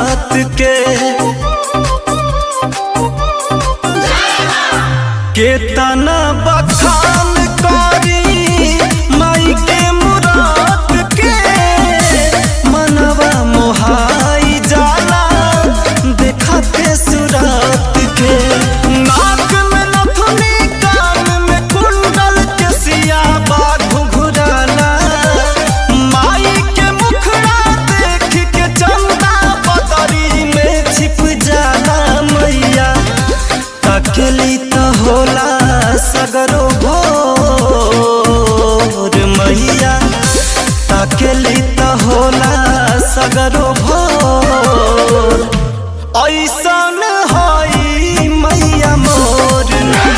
रात के केतना बखान करी माई के मुराद के मनवा मोहाई जाला देखते सुरात के नाक में नथुनी कान में कुंडल के सिया बाघ घुराला माई के मुखड़ा देख के चंदा बदरी में छिप जाला मैया तकली त होला सगरो भोर मैया तकली त होला सगरो भोर ऐसन हई मैया मोर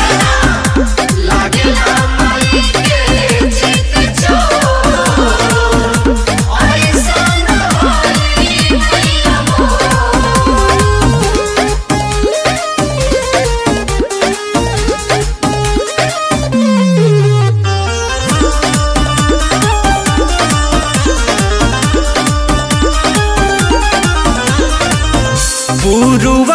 लागेला माई के चित चोर ऐसन होई मैया मोर पुरुवा